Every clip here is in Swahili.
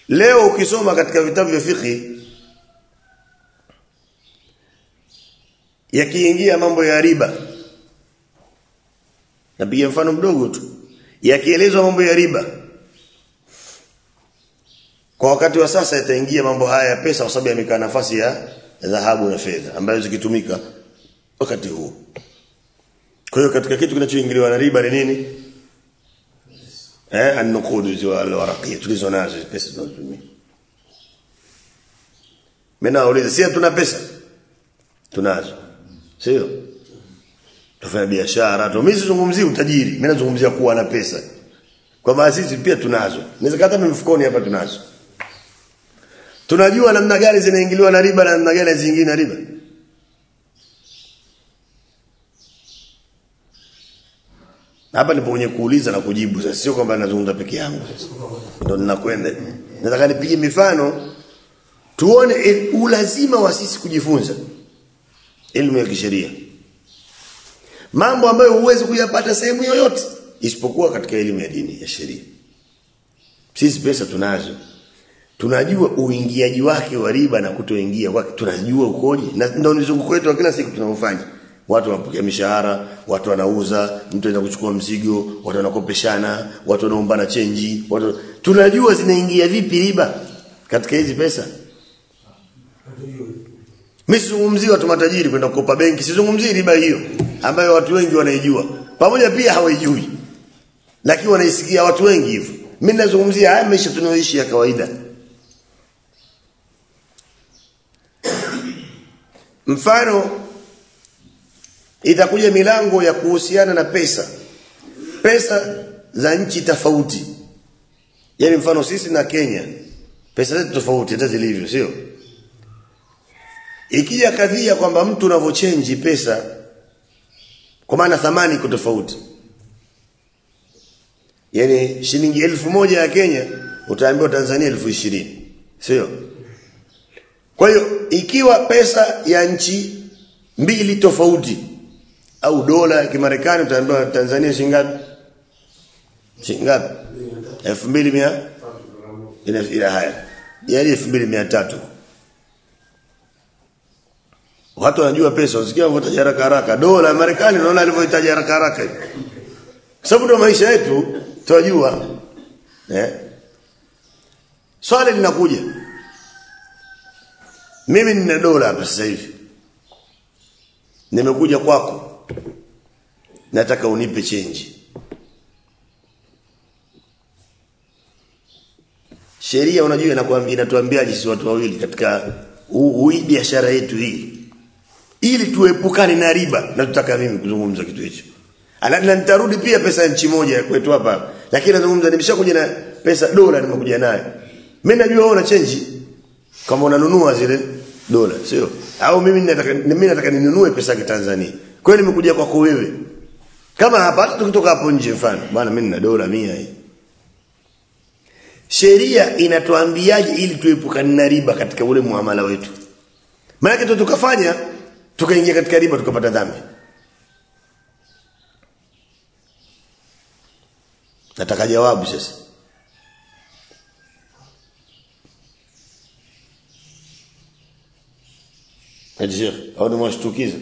leo ukisoma katika vitabu vya fiqh yakiingia mambo ya riba napiga mfano mdogo tu yakielezwa mambo ya riba kwa wakati wa sasa yataingia mambo haya ya pesa kwa sababu yamekaa nafasi ya dhahabu na fedha ambayo zikitumika wakati huu kwa hiyo katika kitu kinachoingiliwa na riba ni nini eh an-nuqud wal-waraqiyya tulizo nazo pesa tunazotumia mimi nauliza si tuna pesa tunazo sio tufanya biashara tu mimi sizungumzii utajiri mimi nazungumzia kuwa na pesa kwa maana sisi pia tunazo inaweza hata mfukoni hapa tunazo tunajua namna gani zinaingiliwa na riba na namna gani zingine na riba hapa nipo kwenye kuuliza na kujibu sasa sio kwamba nazungumza peke yangu sasa ndio ninakwenda nataka nipige mifano tuone ulazima wa sisi kujifunza elimu ya kisheria mambo ambayo huwezi kuyapata sehemu yoyote isipokuwa katika elimu ya dini ya sheria sisi pesa tunazo tunajua uingiaji wake wa riba na kutoingia kwake tunajua ukoje na ndio mzunguko wetu wa kila siku tunaofanya watu wanapokea mishahara watu wanauza mtu anaenda kuchukua mzigo watu wanakopeshana watu wanaombana chenji watu tunajua zinaingia vipi riba katika hizi pesa mimi sizungumzii watu matajiri kwenda kukopa benki sizungumzii riba hiyo ambayo watu wengi wanaijua pamoja pia hawaijui lakini wanaisikia watu wengi hivyo mimi nazungumzia haya maisha tunayoishi ya kawaida mfano itakuja milango ya kuhusiana na pesa pesa za nchi tofauti yani mfano sisi na Kenya pesa zetu tofauti hata zilivyo sio ikija kadhia kwamba mtu unavochange pesa kwa maana thamani iko tofauti yani shilingi elfu moja ya Kenya utaambiwa Tanzania elfu ishirini sio kwa hiyo ikiwa pesa ya nchi mbili tofauti au dola ya Kimarekani utaambiwa Tanzania shilingi ngapi shilingi ngapi 2100 ina ila haya yani 2300 watu wanajua pesa usikia wanataja haraka haraka dola ya Marekani unaona alivyohitaji haraka haraka sababu ndio maisha yetu tunajua eh swali linakuja mimi nina dola hapa sasa hivi nimekuja kwako nataka unipe change sheria unajua inakwambia inatuambiaje sisi watu wawili katika hii biashara yetu hii ili tuepukane na riba na tutaka mimi kuzungumza kitu hicho alafu nitarudi pia pesa ya nchi moja kwetu hapa lakini nazungumza nimeshakuja na pesa dola nimekuja nayo mimi najua wewe una change kama unanunua zile dola sio au mimi nataka mimi nataka ninunue pesa ya Tanzania kwa hiyo nimekuja kwako wewe kama hapa hata tukitoka hapo nje mfano bwana mimi nina dola 100 hii sheria inatuambiaje ili tuepukane na riba katika ule muamala wetu maana tukafanya tukaingia katika riba tukapata dhambi nataka jawabu sasa Eti Sheikh, au ni mwashtukiza?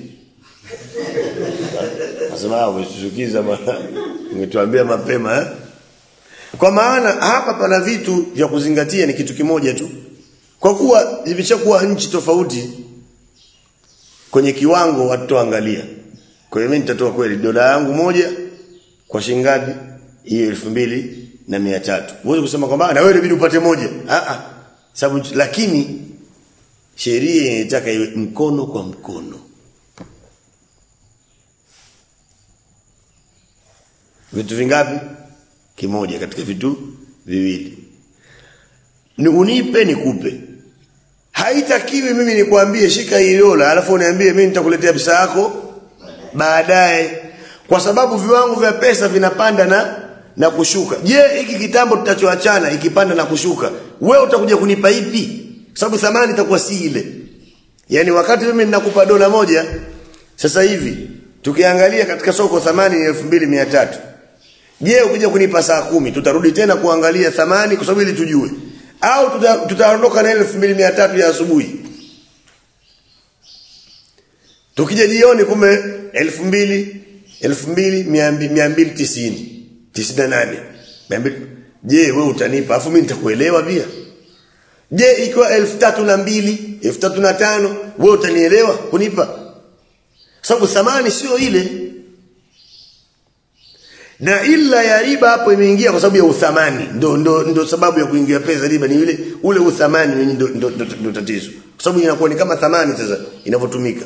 Nasema umeshtukiza bwana. Ungetuambia mapema eh? Kwa maana hapa pana vitu vya kuzingatia ni kitu kimoja tu. Kwa kuwa zimeshakuwa nchi tofauti kwenye kiwango watoangalia. Kwa hiyo mimi nitatoa kweli dola yangu moja kwa shilingi ngapi? Hiyo elfu mbili na mia tatu. Uweze kusema kwamba na wewe inabidi upate moja. Ah ah. Sababu lakini sheria inataka iwe mkono kwa mkono. Vitu vingapi? Kimoja katika vitu viwili. Ni unipe nikupe. Haitakiwi mimi nikwambie shika hii dola alafu uniambie mimi nitakuletea pesa yako baadaye kwa sababu viwango vya pesa vinapanda na na kushuka. Je, hiki kitambo tutachoachana ikipanda na kushuka, wewe utakuja kunipa ipi? Sababu thamani itakuwa si ile. Yaani wakati mimi ninakupa dola moja sasa hivi tukiangalia katika soko thamani ni 2300. Je, ukija kunipa saa kumi tutarudi tena kuangalia thamani kwa sababu ili tujue. au tuta- tutaondoka na ile 2300 ya asubuhi tukija jioni kumbe 2000 2290 98 200 je wewe utanipa afu mimi nitakuelewa pia je ikiwa 3002 3005 wewe utanielewa kunipa sababu thamani sio ile na illa ya riba hapo imeingia kwa sababu ya uthamani ndo, ndo, ndo sababu ya kuingia pesa riba ni ile ule uthamani wenye ndo, ndo, ndo, ndo tatizo kwa sababu inakuwa ni kama thamani sasa inavyotumika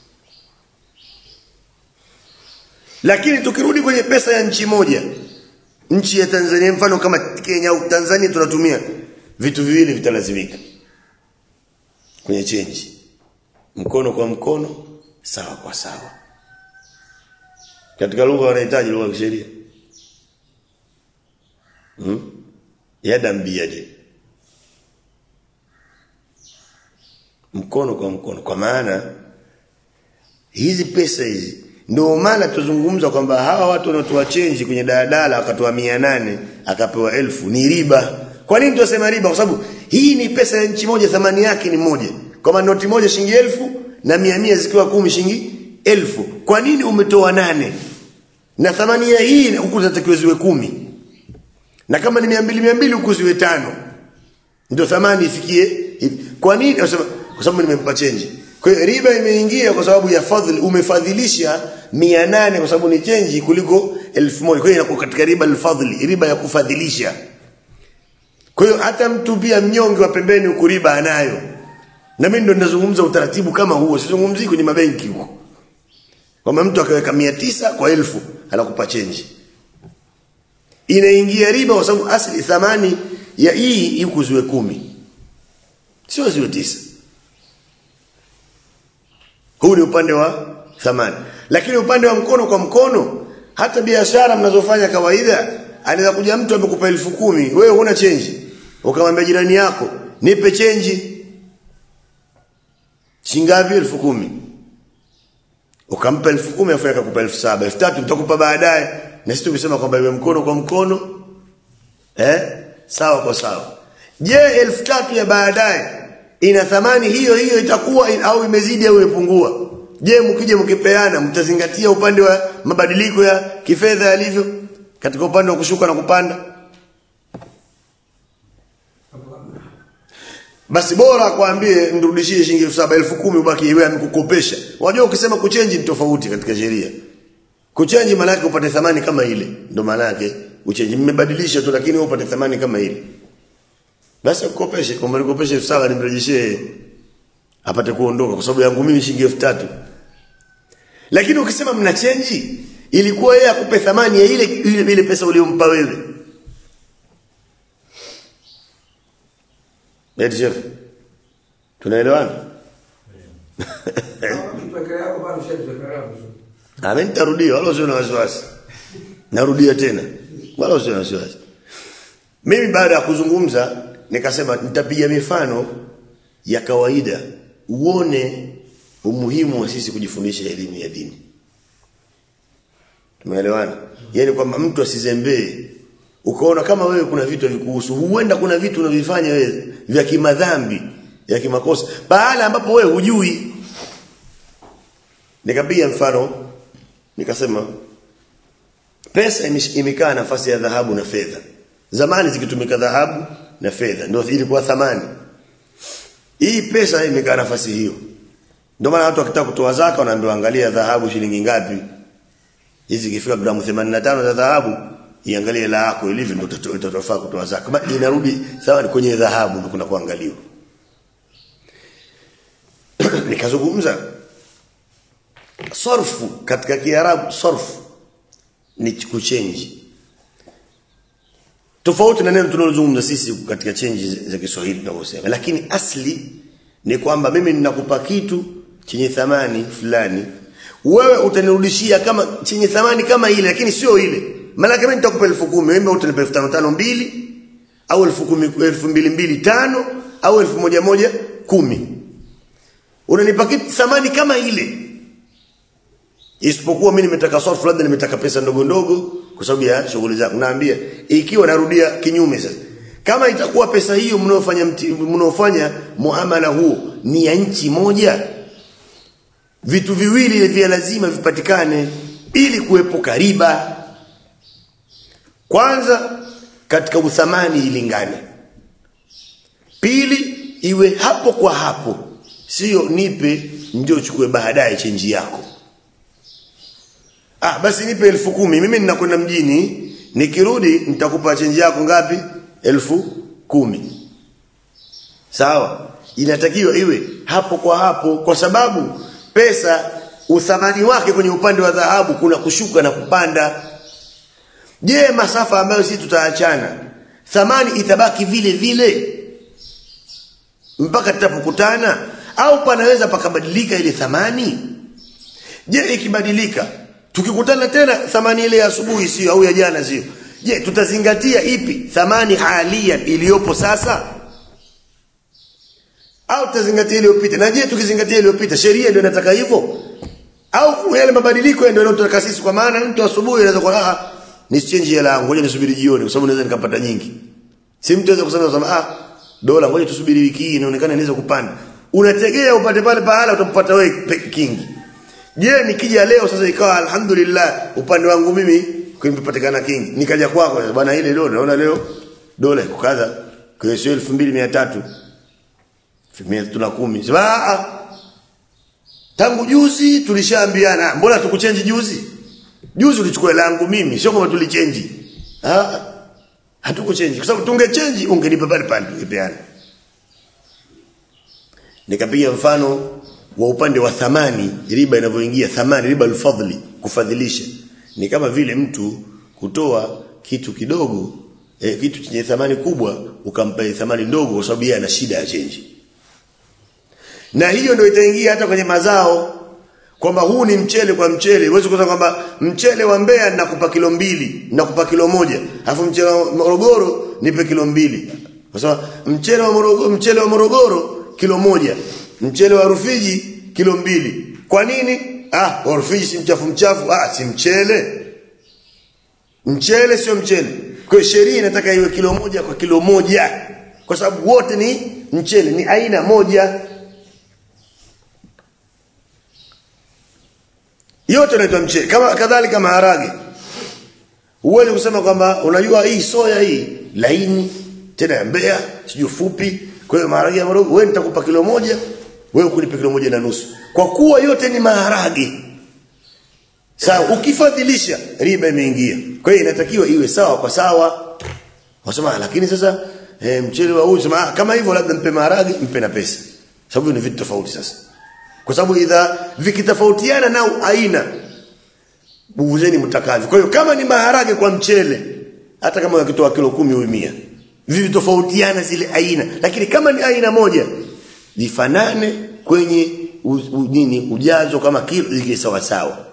lakini tukirudi kwenye pesa ya nchi moja nchi ya Tanzania mfano kama Kenya au Tanzania tunatumia vitu viwili vitalazimika kwenye chenji mkono kwa mkono sawa kwa sawa katika lugha wanahitaji lugha ya kisheria hmm? yadan biyadi mkono kwa mkono kwa maana hizi pesa hizi ndio maana tuzungumza kwamba hawa watu wanaotoa change kwenye daladala akatoa nane akapewa elfu ni riba kwa nini tunasema riba kwa sababu hii ni pesa ya nchi moja thamani yake ni moja kama noti moja shilingi elfu na mia mia zikiwa kumi shilingi elfu kwa nini umetoa nane na thamani ya hii huku zinatakiwa ziwe kumi na kama ni mia mbili mia mbili huku ziwe tano ndio thamani ifikie hivi. kwa nini Nasema, kwa sababu nimempa change kwa hiyo riba imeingia kwa sababu ya fadhili umefadhilisha 800 kwa sababu ni change kuliko 1000 kwa hiyo inakuwa katika riba alfadhili riba ya kufadhilisha kwa hiyo hata mtu pia mnyonge wa pembeni huku riba anayo na mimi ndo ninazungumza utaratibu kama huo sizungumzii kwenye mabenki huko kwamba mtu akaweka 900 kwa elfu anakupa change inaingia riba kwa sababu asili thamani ya hii huku ziwe kumi sio ziwe tisa huu ni upande wa thamani lakini upande wa mkono kwa mkono hata biashara mnazofanya kawaida anaweza kuja mtu amekupa elfu kumi wewe huna chenji ukamwambia jirani yako nipe chenji shingapi elfu kumi ukampa elfu kumi afu akakupa elfu saba elfu tatu nitakupa baadaye na sisi tukisema kwamba iwe mkono kwa mkono eh sawa kwa sawa je elfu tatu ya baadaye ina thamani hiyo hiyo itakuwa in, au imezidi au imepungua je mkija mkipeana mtazingatia upande wa mabadiliko ya kifedha yalivyo katika upande wa kushuka na kupanda basi bora akwambie mrudishie shilingi 7000 ubaki yeye amekukopesha unajua ukisema kuchange ni tofauti katika sheria kuchange maana yake upate thamani kama ile ndio maana yake uchange mmebadilisha tu lakini upate thamani kama ile basi akukopeshe kama nikopeshe 7000 nimrejeshee apate kuondoka kwa sababu yangu mimi shilingi 3000 lakini ukisema mna change ilikuwa yeye akupe thamani ya ile ile, ile pesa uliyompa wewe Eti chef. Tunaelewana? Amen nitarudia wala usio na wasiwasi. Narudia tena. Wala usio na wasiwasi. Mimi baada ya kuzungumza nikasema nitapiga mifano ya kawaida uone umuhimu wa sisi kujifundisha elimu ya dini. Tumeelewana? Yaani kwamba mtu asizembee ukaona kama wewe kuna vitu vikuhusu huenda kuna vitu unavifanya wewe vya kimadhambi ya kimakosa bahala ambapo wewe hujui nikapiga mfano nikasema pesa imekaa nafasi ya dhahabu na fedha zamani zikitumika dhahabu na fedha ndio ilikuwa thamani hii pesa imekaa nafasi hiyo ndio maana watu wakitaka kutoa zaka wanaambiwa angalia dhahabu shilingi ngapi hizi ikifika gramu 85 za dhahabu iangalie la yako ilivyo ndio utatofaa kutoa zaka kama inarudi sawa kwenye dhahabu ndio kuna kuangaliwa nikazungumza sarfu katika kiarabu sarfu ni kuchange tofauti na neno tunalozungumza sisi katika change za Kiswahili tunavyosema lakini asli ni kwamba mimi ninakupa kitu chenye thamani fulani wewe utanirudishia kama chenye thamani kama ile lakini sio ile maana kama nitakupa 10000 wewe utanipa 5500 mbili au 10000 au 1100 kumi unanipa kitu thamani kama ile isipokuwa mimi nimetaka sarfu labda nimetaka pesa ndogo ndogo kwa sababu ya shughuli zangu naambia ikiwa narudia kinyume sasa kama itakuwa pesa hiyo mnaofanya mnaofanya muamala huo ni ya nchi moja vitu viwili vya lazima vipatikane ili kuepuka riba kwanza katika uthamani ilingane pili iwe hapo kwa hapo sio nipe ndio chukue baadaye chenji yako ah basi nipe elfu kumi mimi ninakwenda mjini nikirudi nitakupa chenji yako ngapi elfu kumi sawa inatakiwa iwe hapo kwa hapo kwa sababu pesa uthamani wake kwenye upande wa dhahabu kuna kushuka na kupanda je masafa ambayo sisi tutaachana thamani itabaki vile vile mpaka tutapokutana au panaweza pakabadilika ile thamani je ikibadilika tukikutana tena thamani ile ya asubuhi sio au ya jana sio je tutazingatia ipi thamani halia iliyopo sasa au tutazingatia iliyopita na je tukizingatia iliyopita sheria ndio inataka hivyo au yale mabadiliko ndio yanayotaka sisi kwa maana mtu asubuhi anaweza kwa ah ni change hela yangu ngoja nisubiri jioni kwa sababu naweza nikapata nyingi si mtu anaweza kusema kusema ah dola ngoja tusubiri wiki hii inaonekana inaweza kupanda unategea upate pale pahala utampata wewe kingi je nikija leo sasa ikawa alhamdulillah upande wangu mimi kimepatikana kingi nikaja kwako bwana ile leo naona leo dola iko kadha kwa sio 2300 1310 sema tangu juzi tulishaambiana mbona tukuchange juzi juzi ulichukua langu mimi sio kama tulichange ah hatukuchange kwa sababu tungechange ungenipa pale pale tungepeana nikapiga mfano wa upande wa thamani riba inavyoingia thamani riba alfadhli kufadhilisha ni kama vile mtu kutoa kitu kidogo eh, kitu chenye thamani kubwa ukampa thamani ndogo kwa sababu yeye ana shida ya change na hiyo ndio itaingia hata kwenye mazao kwamba huu ni mchele kwa mchele uweze kusema kwamba mchele wa Mbeya nakupa kilo mbili nakupa kilo moja alafu mchele wa Morogoro nipe kilo mbili kwa sababu mchele wa Morogoro mchele wa Morogoro kilo moja mchele wa Rufiji kilo mbili kwa nini ah wa Rufiji si mchafu mchafu ah si mchele mchele sio mchele kwa hiyo sheria inataka iwe kilo moja kwa kilo moja kwa sababu wote ni mchele ni aina moja yote inaitwa mchele kama kadhalika maharage uweze kusema kwamba unajua hii soya hii laini tena ya Mbeya sijui fupi kwa hiyo maharage ya Morogoro wewe nitakupa kilo moja wewe kunipa kilo moja na nusu kwa kuwa yote ni maharage sawa ukifadhilisha riba imeingia kwa hiyo inatakiwa iwe sawa kwa sawa wasema lakini sasa e, mchele wa huyu sema kama hivyo labda mpe maharage mpe na pesa sababu ni vitu tofauti sasa kwa sababu idha vikitofautiana nao aina buguzeni mtakavyo kwa hiyo kama ni maharage kwa mchele hata kama wakitoa kilo kumi au 100 vivitofautiana zile aina lakini kama ni aina moja vifanane kwenye u, u, nini ujazo kama kilo zike sawa sawa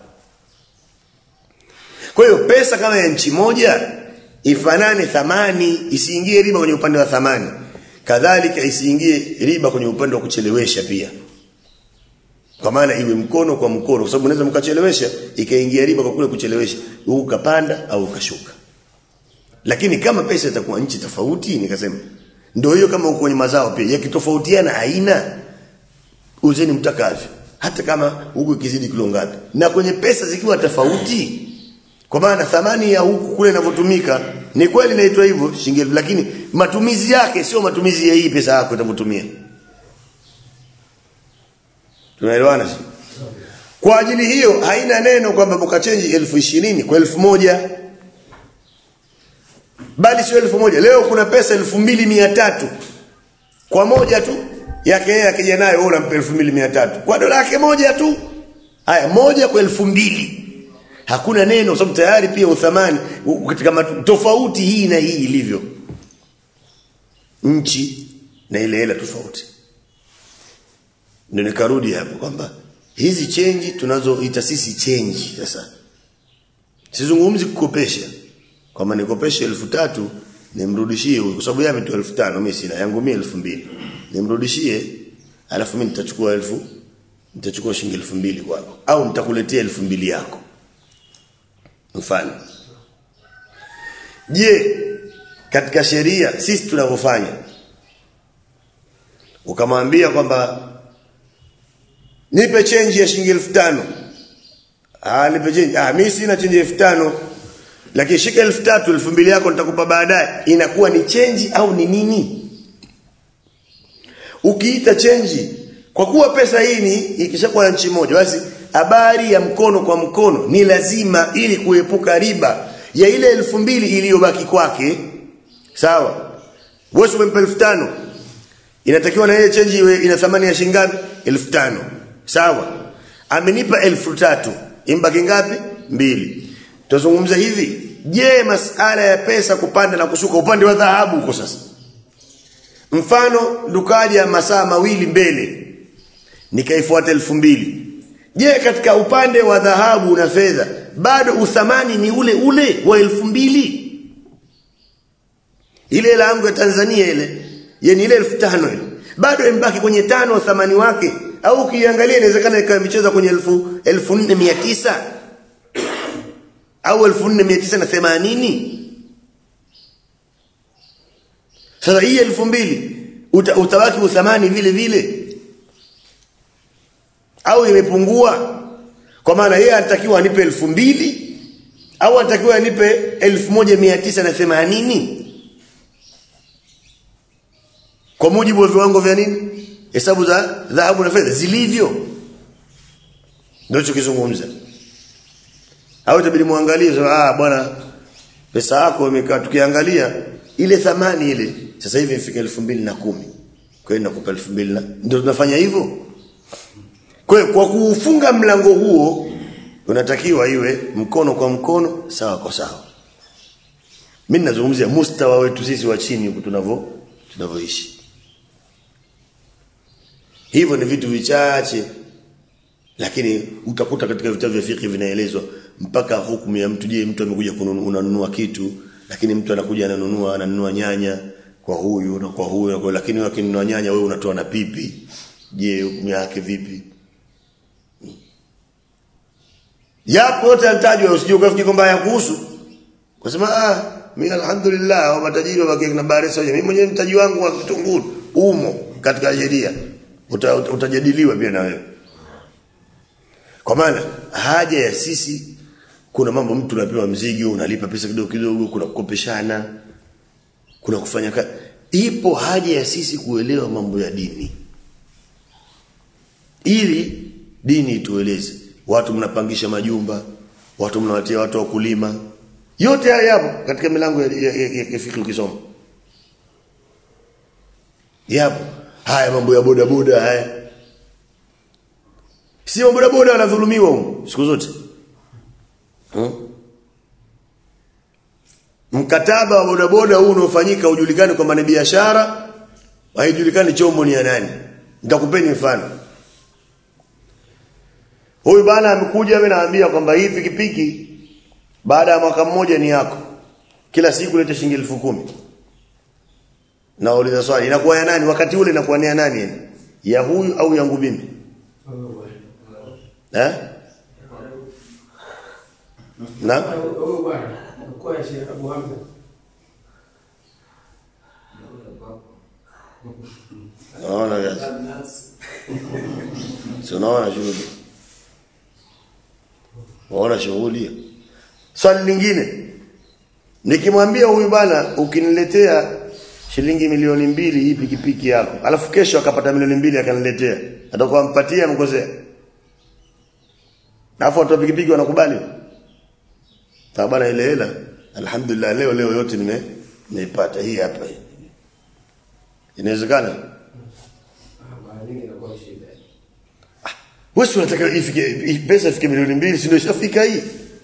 kwa hiyo pesa kama ya nchi moja ifanane thamani isiingie riba kwenye upande wa thamani kadhalika isiingie riba kwenye upande wa kuchelewesha pia kwa maana iwe mkono kwa mkono kwa sababu unaweza mkachelewesha ikaingia riba kwa kule kuchelewesha ukapanda au ukashuka lakini kama pesa itakuwa nchi tofauti nikasema ndio hiyo kama uko kwenye mazao pia yakitofautiana aina uzeni mtakavyo hata kama huku ikizidi kilo ngapi na kwenye pesa zikiwa tofauti kwa maana thamani ya huku kule inavyotumika ni kweli inaitwa hivyo shilingi lakini matumizi yake sio matumizi ya hii pesa yako itavyotumia tunaelewana kwa ajili hiyo haina neno kwamba mkachange elfu ishirini kwa elfu moja bali sio elfu moja leo kuna pesa elfu mbili mia tatu kwa moja tu yake yeye akija nayo wewe unampa elfu mbili mia tatu kwa dola yake moja tu haya moja kwa elfu mbili hakuna neno sababu tayari pia uthamani katika tofauti hii na hii ilivyo nchi na ile hela tofauti ndio nikarudi hapo kwamba hizi chenji tunazoita sisi chenji sasa sizungumzi kukopesha kwamba nikopeshe elfu tatu nimrudishie huyu kwa sababu yeye ametoa elfu tano mimi sina yangu mimi elfu mbili nimrudishie alafu mimi nitachukua elfu nitachukua shilingi elfu mbili kwako au nitakuletea elfu mbili yako mfano je katika sheria sisi tunavyofanya ukamwambia kwamba nipe change ya shilingi 5000 ah nipe change ah mimi sina change ya 5000 lakini shika 3000 2000 yako nitakupa baadaye inakuwa ni change au ni nini ukiita change kwa kuwa pesa hii ni ikishakuwa nchi moja basi habari ya mkono kwa mkono ni lazima ili kuepuka riba ya ile elfu mbili iliyobaki kwake sawa wewe umempa elfu tano inatakiwa na ile change iwe ina thamani ya shilingi ngapi elfu tano sawa amenipa elfu tatu imbaki ngapi mbili tuzungumza hivi je masala ya pesa kupanda na kushuka upande wa dhahabu huko sasa mfano dukaji ya masaa mawili mbele nikaifuata elfu mbili je katika upande wa dhahabu na fedha bado uthamani ni ule ule wa elfu mbili ile hela yangu ya Tanzania ile yani ile elfu tano ile bado imbaki kwenye tano thamani wake au ukiangalia inawezekana ikawa imecheza kwenye elfu elfu nne mia tisa au elfu nne mia tisa na themanini sasa hii elfu mbili uta, utabaki uthamani vile vile au imepungua kwa maana yeye anatakiwa anipe elfu mbili au anatakiwa anipe elfu moja mia tisa na themanini kwa mujibu wa viwango vya nini hesabu za dhahabu na fedha zilivyo ndio tukizungumza au itabidi muangalie so, ah bwana pesa yako imekaa tukiangalia ile thamani ile sasa hivi ifika 2010 kwa hiyo nakupa 2000 ndio tunafanya hivyo kwa hiyo kwa kuufunga mlango huo unatakiwa iwe mkono kwa mkono sawa kwa sawa mimi nazungumzia mustawa wetu sisi wa chini huku tunavyo tunavyoishi hivyo ni vitu vichache lakini utakuta katika vitabu vya fiqh vinaelezwa mpaka hukumu ya mtu je mtu amekuja kununua kitu lakini mtu anakuja ananunua ananunua nyanya kwa huyu na kwa huyu na kwa lakini akinunua nyanya wewe unatoa na pipi je hukumu yake vipi yapo yote anatajwa usije ukafikiri kwamba hayakuhusu kwa sababu ah mimi alhamdulillah wa matajiri wa na bahari soja mimi mwenyewe mtaji wangu wa kitunguu umo katika sheria uta, uta, utajadiliwa pia na wewe kwa maana haja ya sisi kuna mambo mtu unapewa mzigo unalipa pesa kidogo kidogo kuna kukopeshana kuna kufanya kazi ipo haja ya sisi kuelewa mambo ya dini ili dini itueleze watu mnapangisha majumba watu mnawatia watu wa kulima yote haya yapo katika milango ya, ya, ya, ya fikri ukisoma yapo haya mambo ya boda boda haya sio boda boda wanadhulumiwa huko siku zote hmm? mkataba wa boda boda huu unaofanyika ujulikane kwamba ni biashara haijulikani chombo ni ya nani nitakupeni mfano huyu bana amekuja mimi naambia kwamba hii pikipiki baada ya mwaka mmoja ni yako kila siku leta shilingi elfu kumi nauliza swali inakuwa ya nani wakati ule inakuwa ni ya nani ya huyu au yangu mimi eh na naona gazi si unaona shughuli waona shughuli swali lingine nikimwambia huyu bana ukiniletea shilingi milioni mbili hii pikipiki yako alafu kesho akapata milioni mbili akaniletea atakuwa mpatia mkosea alafu watu wa pikipiki wanakubali sababu bana ile hela alhamdulillah leo leo yote nime nimeipata hii hapa inawezekana wewe unataka ifike pesa ifike milioni mbili si ndio ishafika hii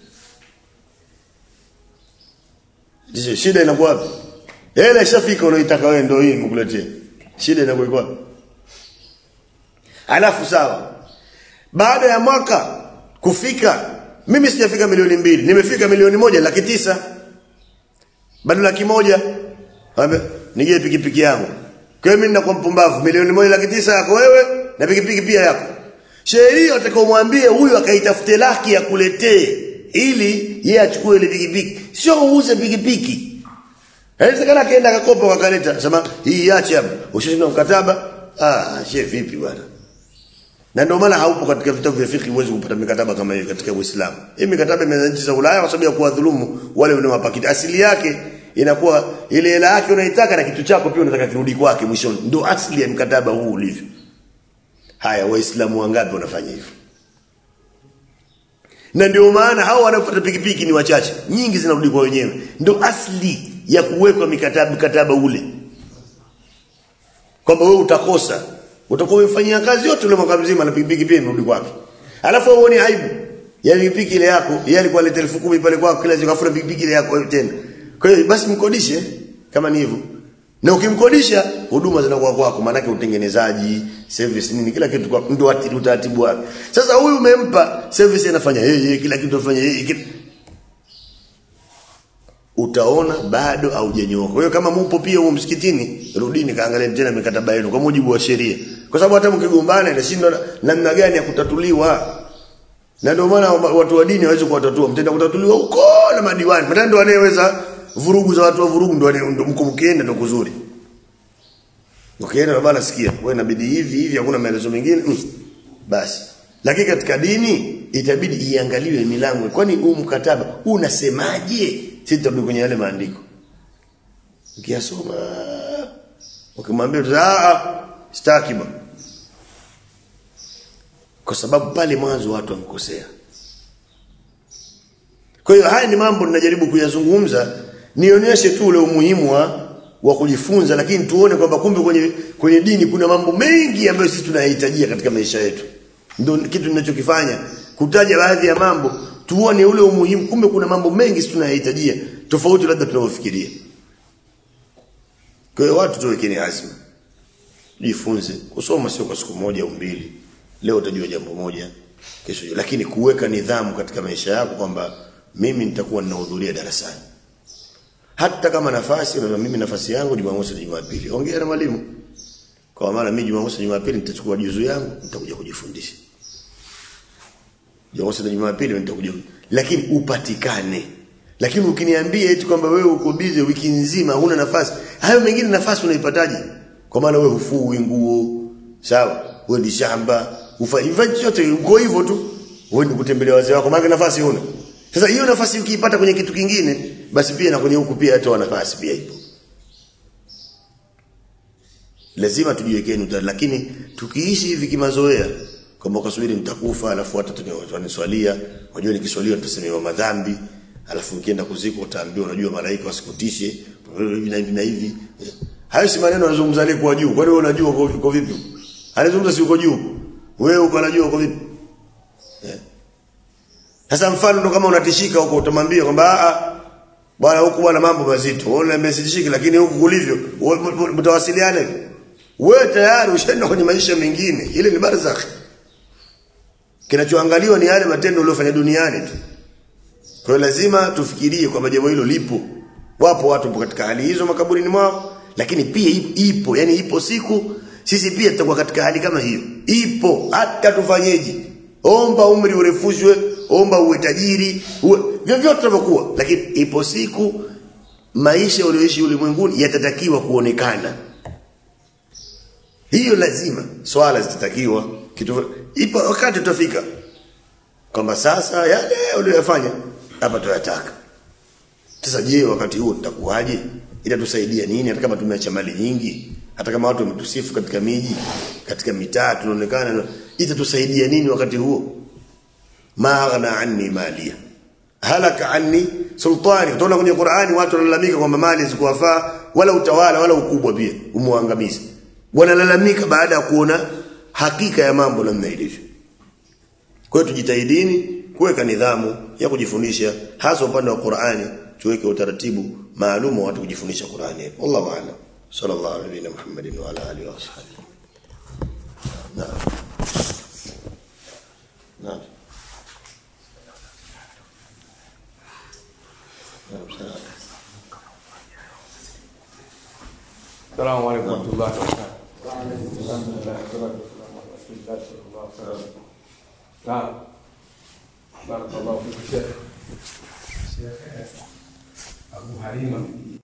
Ndiyo shida inakuwa wapi? Hela ishafika unaitaka wewe ndio hii mkuletee. Shida inakuwa iko wapi? Alafu sawa. Baada ya mwaka kufika mimi sijafika milioni mbili, nimefika milioni moja laki tisa. Bado laki moja. Ambe nije pikipiki yangu. Kwa hiyo mimi ninakuwa mpumbavu, milioni moja laki tisa yako wewe na pikipiki pia yako. Sheria utakomwambie huyu akaitafute laki ya kuletee ili yeye achukue ile pikipiki sio uuze pikipiki Inawezekana akaenda akakopa wakaleta sema hii iache hapa. Ushashinda mkataba? Ah, she vipi bwana? Na ndio maana haupo katika vitabu vya fiqh huwezi kupata mikataba kama hiyo katika Uislamu. Hii mikataba imeanza nchi za Ulaya kwa sababu ya kuwadhulumu wale wanaowapakiti. Asili yake inakuwa ile hela yake unaitaka na kitu chako pia unataka kirudi kwake mwishoni. Ndio asili ya mkataba huu ulivyo. Haya waislamu wangapi wanafanya hivyo? Na ndio maana hao wanaopata pikipiki ni wachache. Nyingi zinarudi kwa wenyewe. Ndio asili ya kuwekwa mikataba mikataba ule. Kwamba wewe utakosa. Utakuwa umefanyia kazi yote ule mwaka mzima na pikipiki pia imerudi kwake. Alafu wewe uone aibu. Ya pikipiki ile yako, yeye alikuwa aleta 10,000 pale kwako kila siku afuna pikipiki ile yako tena. Kwa hiyo basi mkodishe kama ni hivyo. Na ukimkodisha huduma zinakuwa kwako maana yake utengenezaji, service nini kila kitu kwa ndio utaratibu wake. Sasa huyu umempa service anafanya yeye kila kitu anafanya yeye kila... utaona bado haujanyoka. Kwa hiyo kama mupo pia huko msikitini, rudini kaangalie tena mikataba yenu kwa mujibu wa sheria. Kwa sababu hata mkigombana inashindwa namna gani ya kutatuliwa. Na ndio maana watu wa dini hawezi kuwatatua. Mtenda kutatuliwa huko na madiwani. Mtenda ndio anayeweza vurugu za watu wa vurugu ndio ndio mko mkienda ndio kuzuri. Ukienda baba sikia, wewe inabidi hivi hivi hakuna maelezo mengine. Mm. Basi. Lakini katika dini itabidi iangaliwe milango. Kwani huu mkataba unasemaje? Sisi tutarudi kwenye yale maandiko. Ukiyasoma ukimwambia ah sitaki bwana. Kwa sababu pale mwanzo watu wamekosea. Kwa hiyo haya ni mambo ninajaribu kuyazungumza nionyeshe tu ule umuhimu wa wa kujifunza lakini tuone kwamba kumbe kwenye kwenye dini kuna mambo mengi ambayo sisi tunayahitajia katika maisha yetu. Ndio kitu ninachokifanya kutaja baadhi ya mambo tuone ule umuhimu kumbe kuna mambo mengi sisi tunayahitajia tofauti labda tunavyofikiria. Kwa hiyo watu tuwekeni azma. Jifunze kusoma sio kwa siku moja au mbili. Leo utajua jambo moja, kesho lakini kuweka nidhamu katika maisha yako kwamba mimi nitakuwa ninahudhuria darasani. Hata kama nafasi na mimi nafasi yangu Jumamosi na Jumapili. Ongea na mwalimu. Kwa maana mimi Jumamosi na Jumapili nitachukua juzu yangu nitakuja kujifundisha. Jumamosi na Jumapili nitakuja. Lakini upatikane. Lakini ukiniambia eti kwamba wewe uko busy wiki nzima huna nafasi, hayo mengine nafasi unaipataje? Kwa maana wewe hufui nguo, sawa? Wewe ni shamba, ufanye chochote uko hivyo tu. Wewe ni kutembelea wazee wako, maana nafasi huna. Sasa hiyo nafasi ukiipata kwenye kitu kingine, basi pia na kwenye huku pia hata nafasi pia ipo. Lazima tujiwekee nukta, lakini tukiishi hivi kimazoea kwamba ukasubiri nitakufa alafu hata tuniswalia, unajua nikiswalia nitasemewa madhambi, alafu ukienda kuziko utaambiwa unajua malaika wasikutishe hivi na hivi na hivi. Hayo si maneno anazungumza aliyekuwa juu. Kwani wewe unajua uko vipi? Anazungumza si uko juu. Wewe uko unajua uko vipi? Yeah. Sasa mfano ndo kama unatishika huko utamwambia kwamba a bwana huku bwana mambo mazito. Wewe unaniambia sitishiki lakini huku kulivyo mtawasiliane. Wewe tayari ushaenda kwenye maisha mengine. Ile ni barzakh. Kinachoangaliwa ni yale matendo uliyofanya duniani tu. Kwa hiyo lazima tufikirie kwamba jambo hilo lipo. Wapo watu katika hali hizo makaburini mwao, lakini pia ipo, yani ipo siku sisi pia tutakuwa katika hali kama hiyo. Ipo hata tufanyeje? Omba umri urefushwe, omba uwe tajiri, uwe vyovyote tunavyokuwa, lakini ipo siku maisha ulioishi ulimwenguni yatatakiwa kuonekana. Hiyo lazima swala zitatakiwa kitu ipo wakati tutafika kwamba sasa yale uliyofanya hapa tuyataka. Sasa je, wakati huo tutakuwaje? Itatusaidia nini hata kama tumeacha mali nyingi? Hata kama watu wametusifu katika miji, katika mitaa tunaonekana itatusaidia nini wakati huo? Maghna anni malia. Halaka anni sultani. Utaona kwenye Qur'ani watu wanalalamika kwamba mali zikuwafaa wala utawala wala ukubwa pia umwangamiza. Wanalalamika baada ya kuona hakika ya mambo namna ilivyo. Kwa hiyo tujitahidini kuweka nidhamu ya kujifundisha hasa upande wa Qur'ani tuweke utaratibu maalum wa watu kujifundisha Qur'ani. Wallahu a'lam. Sallallahu alayhi wa Muhammadin wa ala alihi wa sahbihi. Naam. Naam. السلام عليكم ورحمة الله وبركاته. الحمد لله والصلاة والسلام على رسول الله صلى الله عليه وسلم. نعم. بارك الله فيك شيخ. شيخ أبو حليمة